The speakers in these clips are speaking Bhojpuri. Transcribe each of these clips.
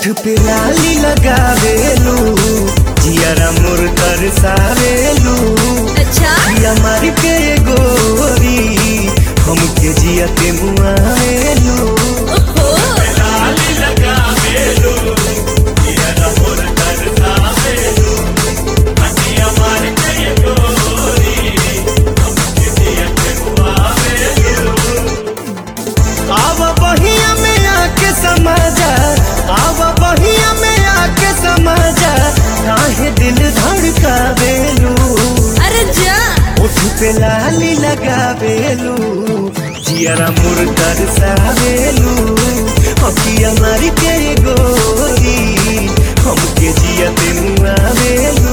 पे लाली लगावेलू जियरा मोर तरसावेलू अच्छा जिया मार के गोरी हमके जिया के मुआवेलू ओहो लाली लगावेलू जियरा मोर तरसावेलू जिया मार के गोरी हमके जिया के मुआवेलू आव बहिया में आके समाजा आव बहिया में आके समाजा काहे दिल धड़कावेलू अरे जा ओठ पे लाली लगावेलू जियरा मुर तरसावेलू अखिया मारी के गोरी हमके जिया ते मुआवेलू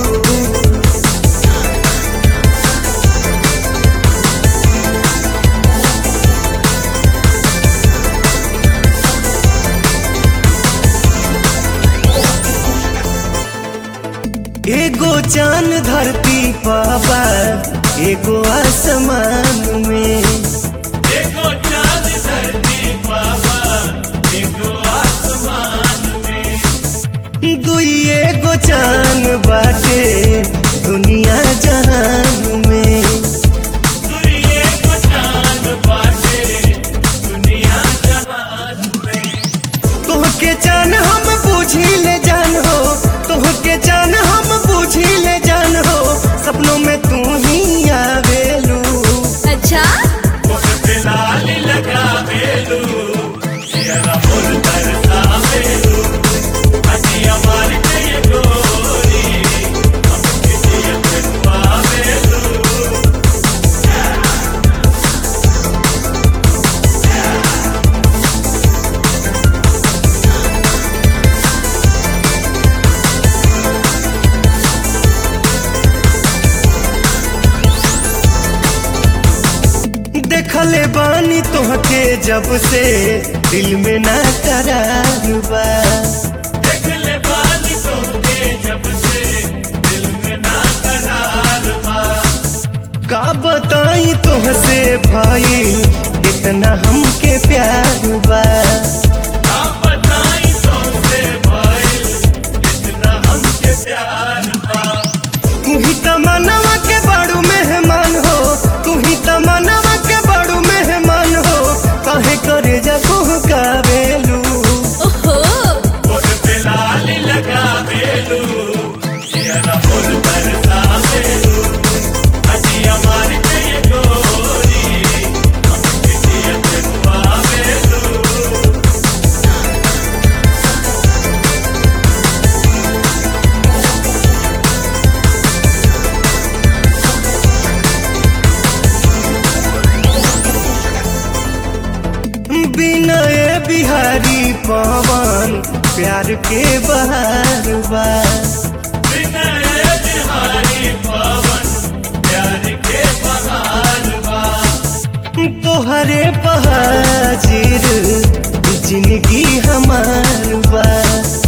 एगो चांद धरती पावा एगो आसमान में एगो चांद धरती पावा एगो आसमान में दुई एगो चांद बाटे दुनिया जहान में दुई एगो चांद बाटे दुनिया जहान में तोहके जान हम बूझी ले जान हो तोहके जान हम बूझी ले जान हो सपनों में तू ही आवेलू अच्छा लाली लगावेलू तेरा फूल तरसावेलू हटिया मार के ये गोरी हमके दिया पे पावेलू देखले बानी तोहके जब से दिल में ना करार बा देखले बानी तोहके जब से दिल में ना करार बा का बताई तोहसे भाई इतना हमके प्यार बा का बताई तोहसे भाई इतना हमके प्यार बा तू ही तमन्ना के बड़ू मेहमान हो तू ही तमन्ना के बड़ू मेहमान हो काहे करे जा कावेलू ओहो फुल पे लाली लगावेलू तेरा फुल बरसावेलू हटिया मार के ये गोरी हमके दिया पे पावेलू विनय बिहारी पवन प्यार के बहार बा विनय बिहारी पवन प्यार के बहार बा तोहरे बहाजिर जिंदगी हमार बा